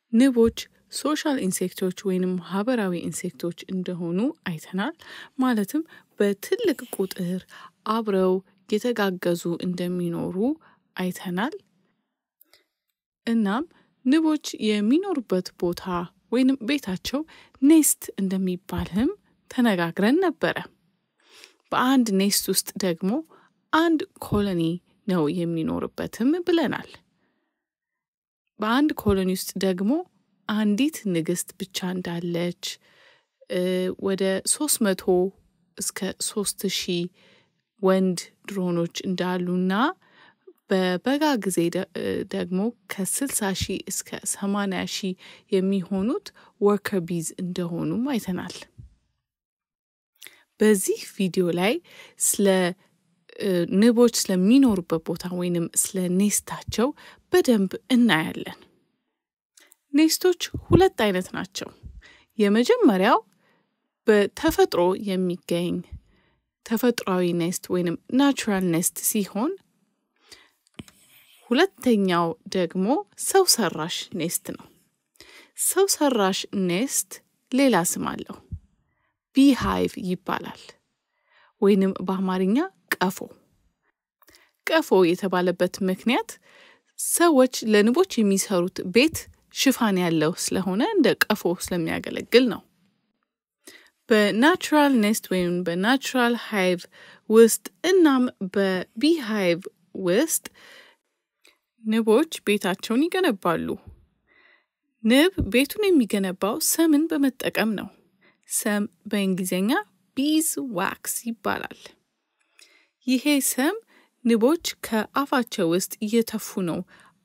ንቦች ሶሻል ኢንሴክቶች ወይንም ማህበራዊ ኢንሴክቶች እንደሆኑ አይተናል። ማለትም በትልቅ ቁጥር አብረው የተጋገዙ እንደሚኖሩ አይተናል። እናም ንቦች የሚኖሩበት ቦታ ወይንም ቤታቸው ኔስት እንደሚባልም ተነጋግረን ነበረ። በአንድ ኔስት ውስጥ ደግሞ አንድ ኮሎኒ ነው የሚኖርበትም ብለናል። በአንድ ኮሎኒ ውስጥ ደግሞ አንዲት ንግስት ብቻ እንዳለች ወደ ሶስት መቶ እስከ ሶስት ሺህ ወንድ ድሮኖች እንዳሉና በበጋ ጊዜ ደግሞ ከስልሳ ሺህ እስከ ሰማንያ ሺህ የሚሆኑት ወርከር ቢዝ እንደሆኑም አይተናል። በዚህ ቪዲዮ ላይ ስለ ንቦች ስለሚኖሩበት ቦታ ወይንም ስለ ኔስታቸው በደንብ እናያለን። ኔስቶች ሁለት አይነት ናቸው። የመጀመሪያው በተፈጥሮ የሚገኝ ተፈጥሯዊ ኔስት ወይንም ናቹራል ኔስት ሲሆን ሁለተኛው ደግሞ ሰው ሰራሽ ኔስት ነው። ሰው ሰራሽ ኔስት ሌላ ስም አለው። ቢሃይቭ ይባላል ወይንም በአማርኛ ቀፎ። ቀፎ የተባለበት ምክንያት ሰዎች ለንቦች የሚሰሩት ቤት ሽፋን ያለው ስለሆነ እንደ ቀፎ ስለሚያገለግል ነው። በናቹራል ኔስት ወይም በናቹራል ሃይቭ ውስጥ እናም በቢሃይቭ ውስጥ ንቦች ቤታቸውን ይገነባሉ። ንብ ቤቱን የሚገነባው ሰምን በመጠቀም ነው። ሰም በእንግሊዝኛ ቢዝ ዋክስ ይባላል። ይሄ ሰም ንቦች ከአፋቸው ውስጥ እየተፉ ነው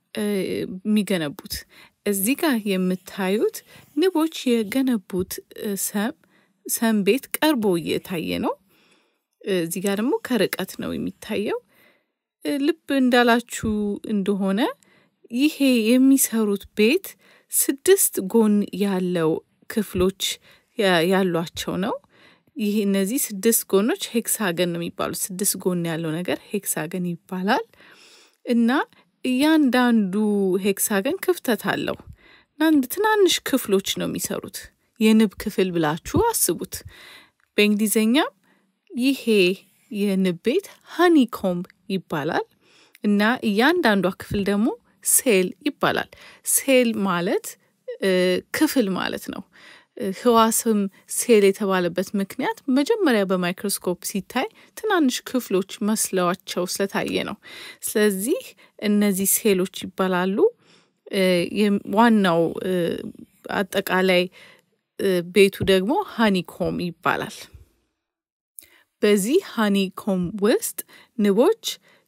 የሚገነቡት። እዚህ ጋር የምታዩት ንቦች የገነቡት ሰም ሰም ቤት ቀርቦ እየታየ ነው። እዚህ ጋር ደግሞ ከርቀት ነው የሚታየው። ልብ እንዳላችሁ እንደሆነ ይሄ የሚሰሩት ቤት ስድስት ጎን ያለው ክፍሎች ያሏቸው ነው። ይህ እነዚህ ስድስት ጎኖች ሄክሳገን ነው የሚባሉት። ስድስት ጎን ያለው ነገር ሄክሳገን ይባላል እና እያንዳንዱ ሄክሳገን ክፍተት አለው እና ትናንሽ ክፍሎች ነው የሚሰሩት። የንብ ክፍል ብላችሁ አስቡት። በእንግሊዝኛም ይሄ የንብ ቤት ሃኒኮምብ ይባላል እና እያንዳንዷ ክፍል ደግሞ ሴል ይባላል። ሴል ማለት ክፍል ማለት ነው። ህዋስም ሴል የተባለበት ምክንያት መጀመሪያ በማይክሮስኮፕ ሲታይ ትናንሽ ክፍሎች መስለዋቸው ስለታየ ነው። ስለዚህ እነዚህ ሴሎች ይባላሉ። ዋናው አጠቃላይ ቤቱ ደግሞ ሃኒኮም ይባላል። በዚህ ሃኒኮም ውስጥ ንቦች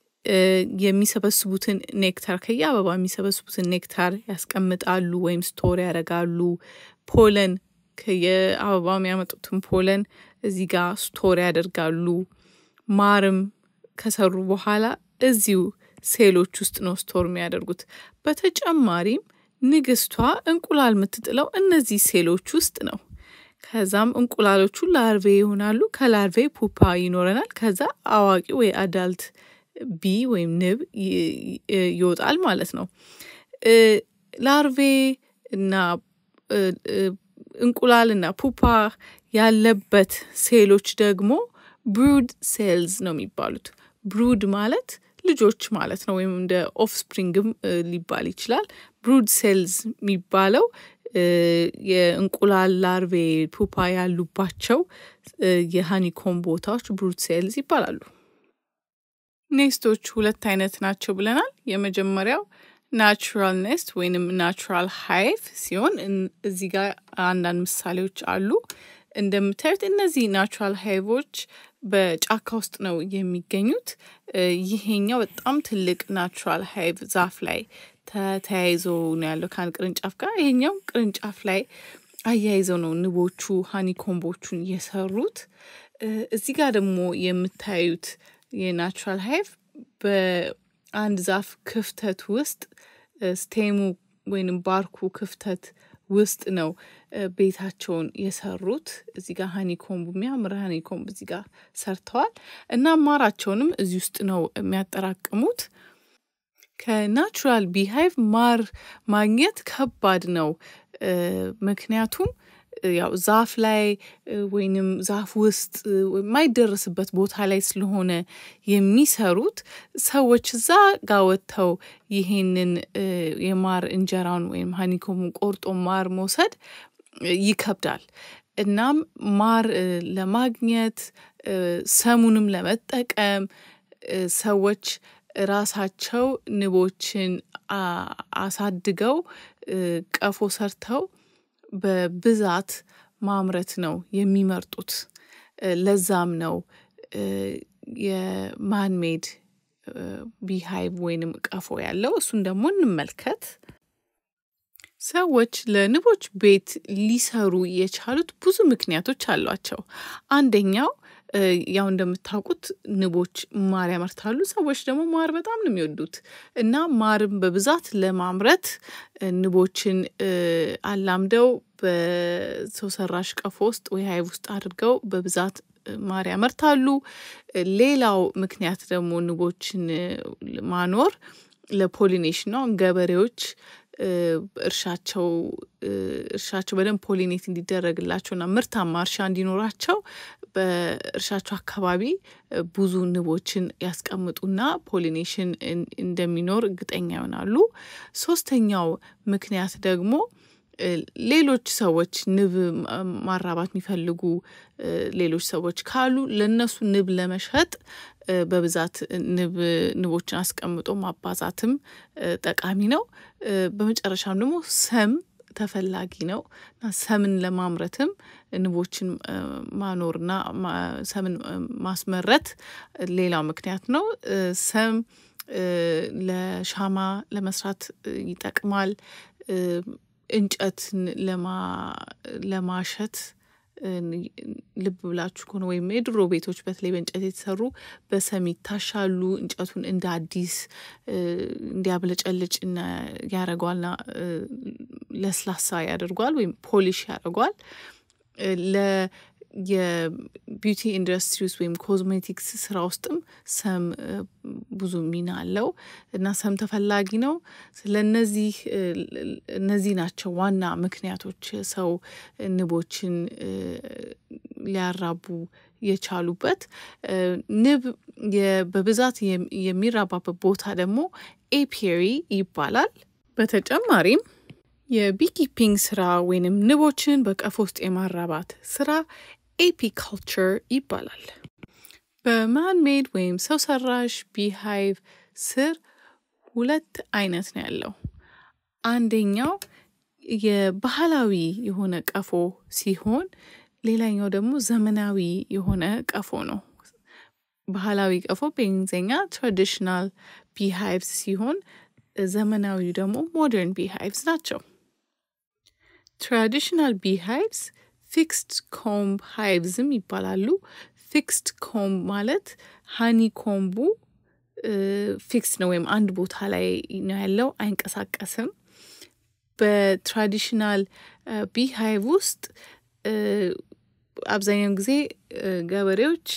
የሚሰበስቡትን ኔክታር ከየአበባ የሚሰበስቡትን ኔክታር ያስቀምጣሉ ወይም ስቶር ያደርጋሉ። ፖለን ከየአበባ የሚያመጡትን ፖለን እዚህ ጋር ስቶር ያደርጋሉ። ማርም ከሰሩ በኋላ እዚሁ ሴሎች ውስጥ ነው ስቶር የሚያደርጉት። በተጨማሪም ንግስቷ እንቁላል የምትጥለው እነዚህ ሴሎች ውስጥ ነው። ከዛም እንቁላሎቹ ላርቬ ይሆናሉ። ከላርቬ ፑፓ ይኖረናል። ከዛ አዋቂ ወይ አዳልት ቢ ወይም ንብ ይወጣል ማለት ነው። ላርቬ እና እንቁላል እና ፑፓ ያለበት ሴሎች ደግሞ ብሩድ ሴልዝ ነው የሚባሉት። ብሩድ ማለት ልጆች ማለት ነው፣ ወይም እንደ ኦፍስፕሪንግም ሊባል ይችላል። ብሩድ ሴልዝ የሚባለው የእንቁላል ላርቬ ፑፓ ያሉባቸው የሃኒኮም ቦታዎች ብሩድ ሴልዝ ይባላሉ። ኔስቶች ሁለት አይነት ናቸው ብለናል። የመጀመሪያው ናቹራል ኔስት ወይንም ናቹራል ሃይቭ ሲሆን እዚህ ጋር አንዳንድ ምሳሌዎች አሉ። እንደምታዩት እነዚህ ናቹራል ሃይቮች በጫካ ውስጥ ነው የሚገኙት። ይሄኛው በጣም ትልቅ ናቹራል ሃይቭ ዛፍ ላይ ተያይዞ ነው ያለው ከአንድ ቅርንጫፍ ጋር። ይሄኛው ቅርንጫፍ ላይ አያይዘው ነው ንቦቹ ሃኒኮምቦቹን የሰሩት። እዚህ ጋር ደግሞ የምታዩት የናቹራል ሃይቭ በአንድ ዛፍ ክፍተት ውስጥ ስቴሙ ወይንም ባርኩ ክፍተት ውስጥ ነው ቤታቸውን የሰሩት። እዚህ ጋር ሀኒኮምብ የሚያምር ሀኒኮምብ እዚህ ጋር ሰርተዋል እና ማራቸውንም እዚህ ውስጥ ነው የሚያጠራቅሙት። ከናቹራል ቢሃይቭ ማር ማግኘት ከባድ ነው። ምክንያቱም ያው ዛፍ ላይ ወይንም ዛፍ ውስጥ የማይደረስበት ቦታ ላይ ስለሆነ የሚሰሩት ሰዎች እዛ ጋ ወጥተው ይሄንን የማር እንጀራውን ወይም ሀኒኮሙን ቆርጦ ማር መውሰድ ይከብዳል። እናም ማር ለማግኘት ሰሙንም ለመጠቀም ሰዎች ራሳቸው ንቦችን አሳድገው ቀፎ ሰርተው በብዛት ማምረት ነው የሚመርጡት። ለዛም ነው የማንሜድ ቢሃይቭ ወይንም ቀፎ ያለው። እሱን ደግሞ እንመልከት። ሰዎች ለንቦች ቤት ሊሰሩ የቻሉት ብዙ ምክንያቶች አሏቸው። አንደኛው ያው እንደምታውቁት ንቦች ማር ያመርታሉ። ሰዎች ደግሞ ማር በጣም ነው የሚወዱት እና ማርም በብዛት ለማምረት ንቦችን አላምደው በሰው ሰራሽ ቀፎ ውስጥ ወይ ሃይቭ ውስጥ አድርገው በብዛት ማር ያመርታሉ። ሌላው ምክንያት ደግሞ ንቦችን ማኖር ለፖሊኔሽን ነው። ገበሬዎች እርሻቸው እርሻቸው በደንብ ፖሊኔት እንዲደረግላቸውና ምርታማ እርሻ እንዲኖራቸው በእርሻቸው አካባቢ ብዙ ንቦችን ያስቀምጡና ፖሊኔሽን እንደሚኖር እርግጠኛ ይሆናሉ። ሶስተኛው ምክንያት ደግሞ ሌሎች ሰዎች ንብ ማራባት የሚፈልጉ ሌሎች ሰዎች ካሉ ለእነሱ ንብ ለመሸጥ በብዛት ንብ ንቦችን አስቀምጦ ማባዛትም ጠቃሚ ነው። በመጨረሻም ደግሞ ሰም ተፈላጊ ነው እና ሰምን ለማምረትም ንቦችን ማኖርና ሰምን ማስመረት ሌላው ምክንያት ነው። ሰም ለሻማ ለመስራት ይጠቅማል። እንጨትን ለማሸት ልብ ብላችሁ ከሆነ ወይም የድሮ ቤቶች በተለይ በእንጨት የተሰሩ በሰም ይታሻሉ። እንጨቱን እንደ አዲስ እንዲያብለጨልጭ ያደርገዋልና ለስላሳ ያደርገዋል ወይም ፖሊሽ ያደርገዋል። ለ የቢዩቲ ኢንዱስትሪ ውስጥ ወይም ኮዝሜቲክስ ስራ ውስጥም ሰም ብዙ ሚና አለው እና ሰም ተፈላጊ ነው። ስለነዚህ እነዚህ ናቸው ዋና ምክንያቶች ሰው ንቦችን ሊያራቡ የቻሉበት። ንብ በብዛት የሚራባበት ቦታ ደግሞ ኤፒየሪ ይባላል። በተጨማሪም የቢኪፒንግ ስራ ወይንም ንቦችን በቀፎ ውስጥ የማራባት ስራ ኤፒካልቸር ይባላል። በማንሜድ ወይም ሰው ሰራሽ ቢሃይቭ ስር ሁለት አይነት ነው ያለው። አንደኛው የባህላዊ የሆነ ቀፎ ሲሆን ሌላኛው ደግሞ ዘመናዊ የሆነ ቀፎ ነው። ባህላዊ ቀፎ በእንግሊዝኛ ትራዲሽናል ቢሃይቭስ ሲሆን ዘመናዊው ደግሞ ሞደርን ቢሃይቭስ ናቸው። ትራዲሽናል ቢሃይቭስ ፊክስድ ኮምብ ሃይቭዝም ይባላሉ። ፊክስድ ኮምብ ማለት ሃኒ ኮምቡ ፊክስ ነው ወይም አንድ ቦታ ላይ ነው ያለው፣ አይንቀሳቀስም። በትራዲሽናል ቢሃይቭ ውስጥ አብዛኛውን ጊዜ ገበሬዎች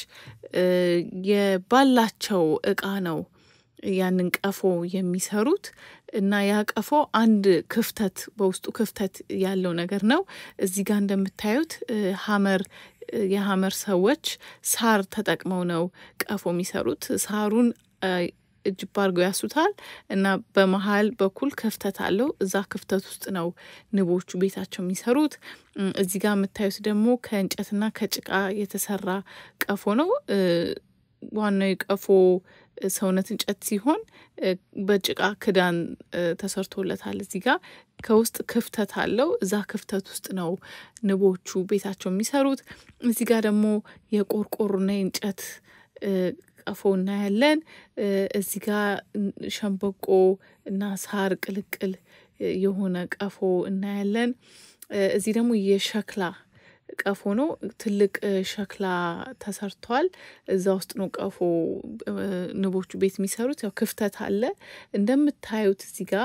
የባላቸው እቃ ነው ያንን ቀፎ የሚሰሩት እና ያ ቀፎ አንድ ክፍተት በውስጡ ክፍተት ያለው ነገር ነው። እዚህ ጋር እንደምታዩት ሀመር የሀመር ሰዎች ሳር ተጠቅመው ነው ቀፎ የሚሰሩት። ሳሩን እጅብ አድርገው ያሱታል እና በመሀል በኩል ክፍተት አለው። እዛ ክፍተት ውስጥ ነው ንቦቹ ቤታቸው የሚሰሩት። እዚህ ጋር የምታዩት ደግሞ ከእንጨትና ከጭቃ የተሰራ ቀፎ ነው። ዋናው የቀፎ ሰውነት እንጨት ሲሆን በጭቃ ክዳን ተሰርቶለታል። እዚህ ጋር ከውስጥ ክፍተት አለው። እዛ ክፍተት ውስጥ ነው ንቦቹ ቤታቸው የሚሰሩት። እዚህ ጋር ደግሞ የቆርቆሮና የእንጨት ቀፎ እናያለን። እዚህ ጋር ሸንበቆ እና ሳር ቅልቅል የሆነ ቀፎ እናያለን። እዚህ ደግሞ የሸክላ ቀፎ ነው። ትልቅ ሸክላ ተሰርቷል። እዛ ውስጥ ነው ቀፎ ንቦቹ ቤት የሚሰሩት። ያው ክፍተት አለ። እንደምታዩት እዚህ ጋር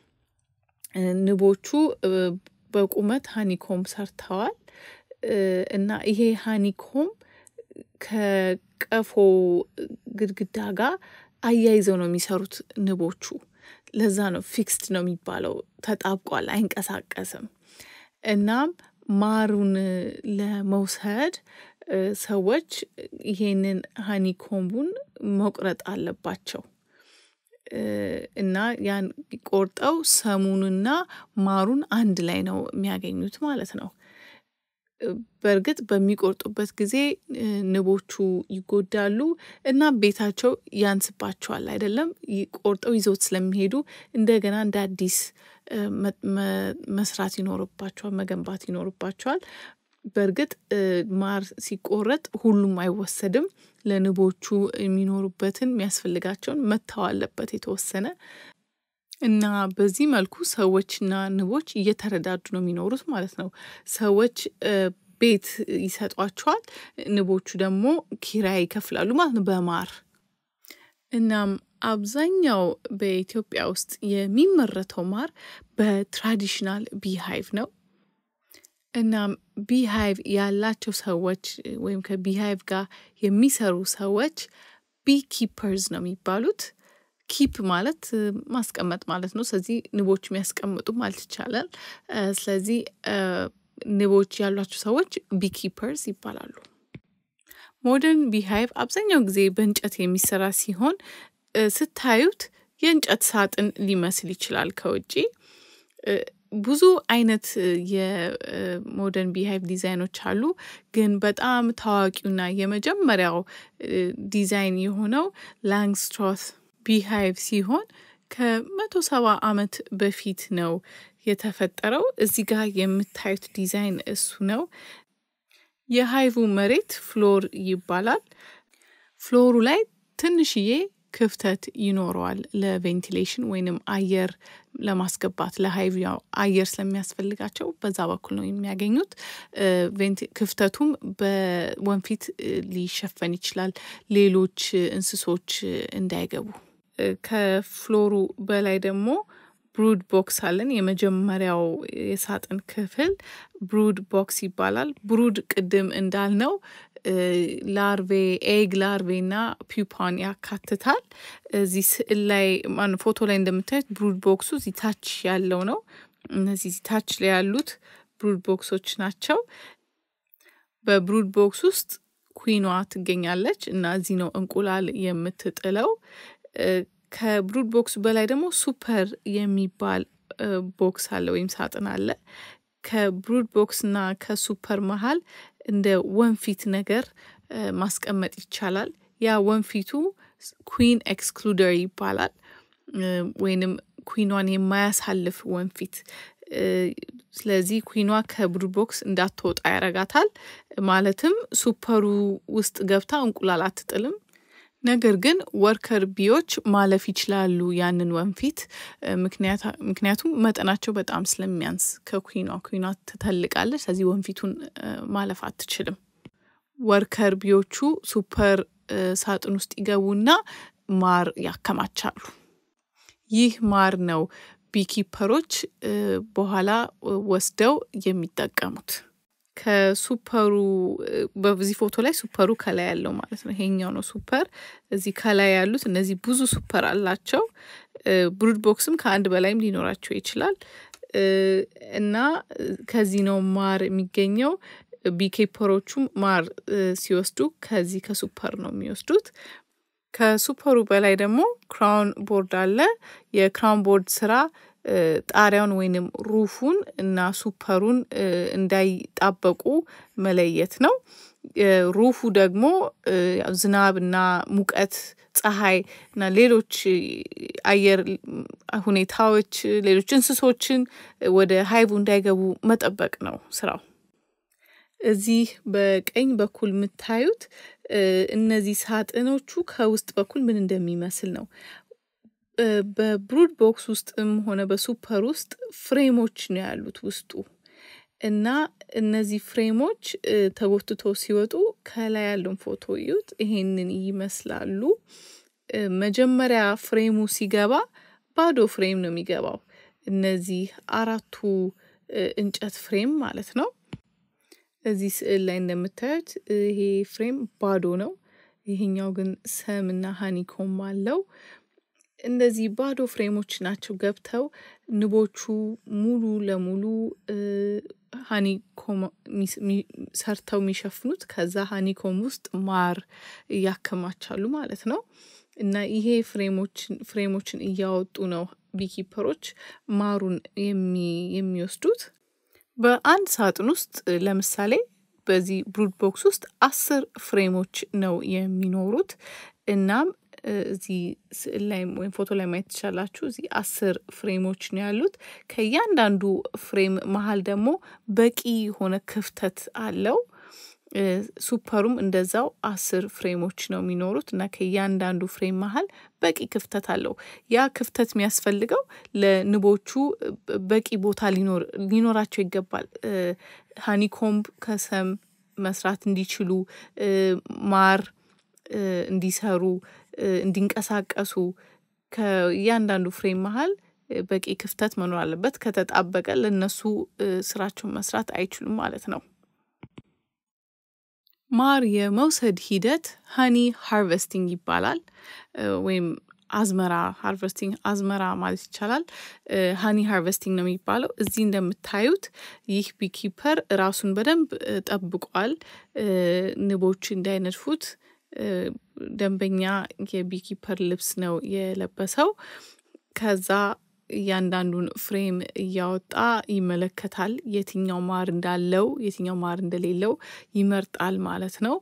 ንቦቹ በቁመት ሃኒኮም ሰርተዋል እና ይሄ ሃኒኮም ከቀፎ ግድግዳ ጋር አያይዘው ነው የሚሰሩት ንቦቹ ለዛ ነው ፊክስድ ነው የሚባለው። ተጣብቋል፣ አይንቀሳቀስም። እናም ማሩን ለመውሰድ ሰዎች ይሄንን ሀኒኮምቡን መቁረጥ አለባቸው እና ያን ቆርጠው ሰሙንና ማሩን አንድ ላይ ነው የሚያገኙት ማለት ነው። በእርግጥ በሚቆርጡበት ጊዜ ንቦቹ ይጎዳሉ እና ቤታቸው ያንስባቸዋል አይደለም። ቆርጠው ይዘውት ስለሚሄዱ እንደገና እንደ አዲስ መስራት ይኖርባቸዋል፣ መገንባት ይኖርባቸዋል። በእርግጥ ማር ሲቆረጥ ሁሉም አይወሰድም። ለንቦቹ የሚኖሩበትን የሚያስፈልጋቸውን መተው አለበት የተወሰነ እና በዚህ መልኩ ሰዎችና ንቦች እየተረዳዱ ነው የሚኖሩት ማለት ነው። ሰዎች ቤት ይሰጧቸዋል፣ ንቦቹ ደግሞ ኪራይ ይከፍላሉ ማለት ነው በማር እናም አብዛኛው በኢትዮጵያ ውስጥ የሚመረተው ማር በትራዲሽናል ቢሃይቭ ነው። እናም ቢሃይቭ ያላቸው ሰዎች ወይም ከቢሃይቭ ጋር የሚሰሩ ሰዎች ቢ ኪፐርዝ ነው የሚባሉት። ኪፕ ማለት ማስቀመጥ ማለት ነው። ስለዚህ ንቦች የሚያስቀምጡ ማለት ይቻላል። ስለዚህ ንቦች ያሏቸው ሰዎች ቢኪፐርስ ይባላሉ። ሞደርን ቢሃይቭ አብዛኛው ጊዜ በእንጨት የሚሰራ ሲሆን ስታዩት የእንጨት ሳጥን ሊመስል ይችላል ከውጪ። ብዙ አይነት የሞደርን ቢሃይቭ ዲዛይኖች አሉ። ግን በጣም ታዋቂውና የመጀመሪያው ዲዛይን የሆነው ላንግስትሮት ቢሃይቭ ሲሆን ከመቶ ሰባ ዓመት በፊት ነው የተፈጠረው። እዚህ ጋር የምታዩት ዲዛይን እሱ ነው። የሃይቡ መሬት ፍሎር ይባላል። ፍሎሩ ላይ ትንሽዬ ክፍተት ይኖረዋል ለቬንቲሌሽን ወይንም አየር ለማስገባት ለሃይቭ ያው አየር ስለሚያስፈልጋቸው በዛ በኩል ነው የሚያገኙት። ክፍተቱም በወንፊት ሊሸፈን ይችላል ሌሎች እንስሶች እንዳይገቡ። ከፍሎሩ በላይ ደግሞ ብሩድ ቦክስ አለን። የመጀመሪያው የሳጥን ክፍል ብሩድ ቦክስ ይባላል። ብሩድ ቅድም እንዳልነው ላርቬ ኤግ ላርቬ እና ፒፓን ያካትታል። እዚህ ስዕል ላይ ፎቶ ላይ እንደምታዩት ብሩድ ቦክሱ እዚህ ታች ያለው ነው። እነዚህ ታች ላይ ያሉት ብሩድ ቦክሶች ናቸው። በብሩድ ቦክስ ውስጥ ኩዊኗ ትገኛለች እና እዚህ ነው እንቁላል የምትጥለው። ከብሩድ ቦክስ በላይ ደግሞ ሱፐር የሚባል ቦክስ አለ ወይም ሳጥን አለ። ከብሩድ ቦክስ እና ከሱፐር መሀል እንደ ወንፊት ነገር ማስቀመጥ ይቻላል። ያ ወንፊቱ ኩዊን ኤክስክሉደር ይባላል። ወይንም ኩዊኗን የማያሳልፍ ወንፊት። ስለዚህ ኩዊኗ ከብሩድ ቦክስ እንዳትወጣ ያረጋታል። ማለትም ሱፐሩ ውስጥ ገብታ እንቁላል አትጥልም። ነገር ግን ወርከር ቢዎች ማለፍ ይችላሉ ያንን ወንፊት ምክንያቱም መጠናቸው በጣም ስለሚያንስ ከኩዊኗ ኩዊኗ ትተልቃለች። ስለዚህ ወንፊቱን ማለፍ አትችልም። ወርከር ቢዎቹ ሱፐር ሳጥን ውስጥ ይገቡና ማር ያከማቻሉ። ይህ ማር ነው ቢኪፐሮች በኋላ ወስደው የሚጠቀሙት። ከሱፐሩ በዚህ ፎቶ ላይ ሱፐሩ ከላይ ያለው ማለት ነው። ይሄኛው ነው ሱፐር። እዚህ ከላይ ያሉት እነዚህ ብዙ ሱፐር አላቸው። ብሩድ ቦክስም ከአንድ በላይም ሊኖራቸው ይችላል እና ከዚህ ነው ማር የሚገኘው። ቢኬፐሮቹም ማር ሲወስዱ ከዚህ ከሱፐር ነው የሚወስዱት። ከሱፐሩ በላይ ደግሞ ክራውን ቦርድ አለ። የክራውን ቦርድ ስራ ጣሪያውን ወይንም ሩፉን እና ሱፐሩን እንዳይጣበቁ መለየት ነው። ሩፉ ደግሞ ዝናብ እና ሙቀት፣ ፀሐይ እና ሌሎች አየር ሁኔታዎች ሌሎች እንስሶችን ወደ ሃይቡ እንዳይገቡ መጠበቅ ነው ስራው። እዚህ በቀኝ በኩል የምታዩት እነዚህ ሳጥኖቹ ከውስጥ በኩል ምን እንደሚመስል ነው። በብሩድ ቦክስ ውስጥም ሆነ በሱፐር ውስጥ ፍሬሞች ነው ያሉት ውስጡ እና እነዚህ ፍሬሞች ተጎትቶ ሲወጡ ከላይ ያለውን ፎቶ እዩት። ይሄንን ይመስላሉ። መጀመሪያ ፍሬሙ ሲገባ ባዶ ፍሬም ነው የሚገባው። እነዚህ አራቱ እንጨት ፍሬም ማለት ነው። እዚህ ስዕል ላይ እንደምታዩት ይሄ ፍሬም ባዶ ነው። ይሄኛው ግን ሰም እና ሀኒኮም አለው። እንደዚህ ባዶ ፍሬሞች ናቸው ገብተው ንቦቹ ሙሉ ለሙሉ ሀኒኮም ሰርተው የሚሸፍኑት ከዛ ሀኒኮም ውስጥ ማር ያከማቻሉ ማለት ነው። እና ይሄ ፍሬሞችን እያወጡ ነው ቢኪፐሮች ማሩን የሚወስዱት። በአንድ ሳጥን ውስጥ ለምሳሌ በዚህ ብሩድ ቦክስ ውስጥ አስር ፍሬሞች ነው የሚኖሩት። እናም እዚህ ስዕል ላይ ወይም ፎቶ ላይ ማየት ትችላላችሁ። እዚህ አስር ፍሬሞች ነው ያሉት። ከእያንዳንዱ ፍሬም መሀል ደግሞ በቂ የሆነ ክፍተት አለው። ሱፐሩም እንደዛው አስር ፍሬሞች ነው የሚኖሩት እና ከእያንዳንዱ ፍሬም መሀል በቂ ክፍተት አለው። ያ ክፍተት የሚያስፈልገው ለንቦቹ በቂ ቦታ ሊኖራቸው ይገባል። ሀኒኮምብ ከሰም መስራት እንዲችሉ ማር እንዲሰሩ እንዲንቀሳቀሱ ከእያንዳንዱ ፍሬም መሀል በቂ ክፍተት መኖር አለበት። ከተጣበቀ ለእነሱ ስራቸውን መስራት አይችሉም ማለት ነው። ማር የመውሰድ ሂደት ሀኒ ሃርቨስቲንግ ይባላል። ወይም አዝመራ ሃርቨስቲንግ አዝመራ ማለት ይቻላል። ሀኒ ሃርቨስቲንግ ነው የሚባለው። እዚህ እንደምታዩት ይህ ቢኪፐር ራሱን በደንብ ጠብቋል። ንቦች እንዳይነድፉት ደንበኛ የቢኪፐር ልብስ ነው የለበሰው። ከዛ እያንዳንዱን ፍሬም እያወጣ ይመለከታል። የትኛው ማር እንዳለው የትኛው ማር እንደሌለው ይመርጣል ማለት ነው።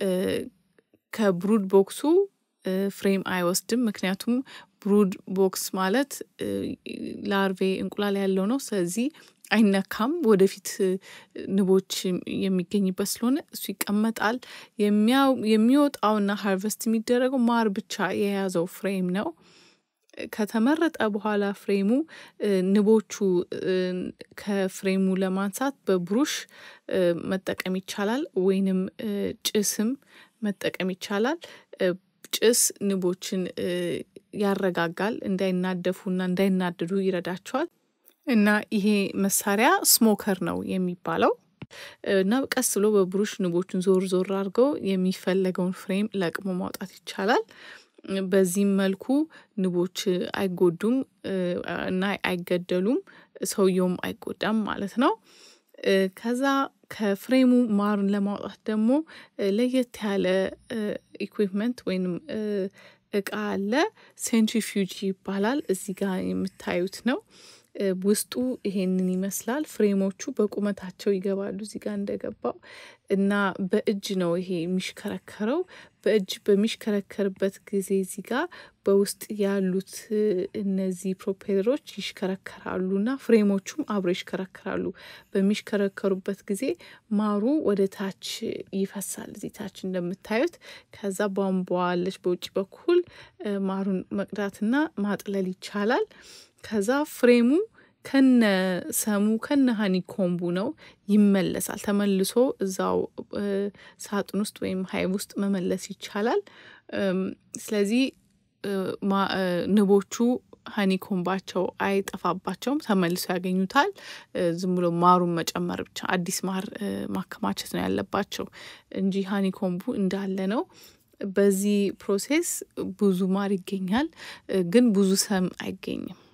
ከብሩድ ቦክሱ ፍሬም አይወስድም። ምክንያቱም ብሩድ ቦክስ ማለት ላርቬ እንቁላል ያለው ነው። ስለዚህ አይነካም። ወደፊት ንቦች የሚገኝበት ስለሆነ እሱ ይቀመጣል። የሚወጣውና ሃርቨስት የሚደረገው ማር ብቻ የያዘው ፍሬም ነው። ከተመረጠ በኋላ ፍሬሙ ንቦቹ ከፍሬሙ ለማንሳት በብሩሽ መጠቀም ይቻላል ወይንም ጭስም መጠቀም ይቻላል። ጭስ ንቦችን ያረጋጋል እንዳይናደፉና እንዳይናደዱ ይረዳቸዋል። እና ይሄ መሳሪያ ስሞከር ነው የሚባለው። እና ቀስ ብሎ በብሩሽ ንቦቹን ዞር ዞር አድርገው የሚፈለገውን ፍሬም ለቅሞ ማውጣት ይቻላል። በዚህም መልኩ ንቦች አይጎዱም እና አይገደሉም ሰውየውም አይጎዳም ማለት ነው። ከዛ ከፍሬሙ ማርን ለማውጣት ደግሞ ለየት ያለ ኢኩዊፕመንት ወይንም እቃ አለ ሴንትሪፊውጅ ይባላል እዚህ ጋር የምታዩት ነው። ውስጡ ይሄንን ይመስላል ፍሬሞቹ በቁመታቸው ይገባሉ እዚህ ጋር እንደገባው እና በእጅ ነው ይሄ የሚሽከረከረው በእጅ በሚሽከረከርበት ጊዜ እዚህ ጋር በውስጥ ያሉት እነዚህ ፕሮፔለሮች ይሽከረከራሉ እና ፍሬሞቹም አብረው ይሽከረከራሉ። በሚሽከረከሩበት ጊዜ ማሩ ወደ ታች ይፈሳል እዚህ ታች እንደምታዩት ከዛ ቧንቧ አለች በውጭ በኩል ማሩን መቅዳትና ማጥለል ይቻላል። ከዛ ፍሬሙ ከነ ሰሙ ከነ ሀኒኮምቡ ነው ይመለሳል ተመልሶ እዛው ሳጥን ውስጥ ወይም ሀይብ ውስጥ መመለስ ይቻላል። ስለዚህ ንቦቹ ሀኒኮምባቸው አይጠፋባቸውም ተመልሰው ያገኙታል። ዝም ብሎ ማሩን መጨመር ብቻ አዲስ ማር ማከማቸት ነው ያለባቸው እንጂ ሀኒኮምቡ እንዳለ ነው። በዚህ ፕሮሴስ ብዙ ማር ይገኛል። ግን ብዙ ሰም አይገኝም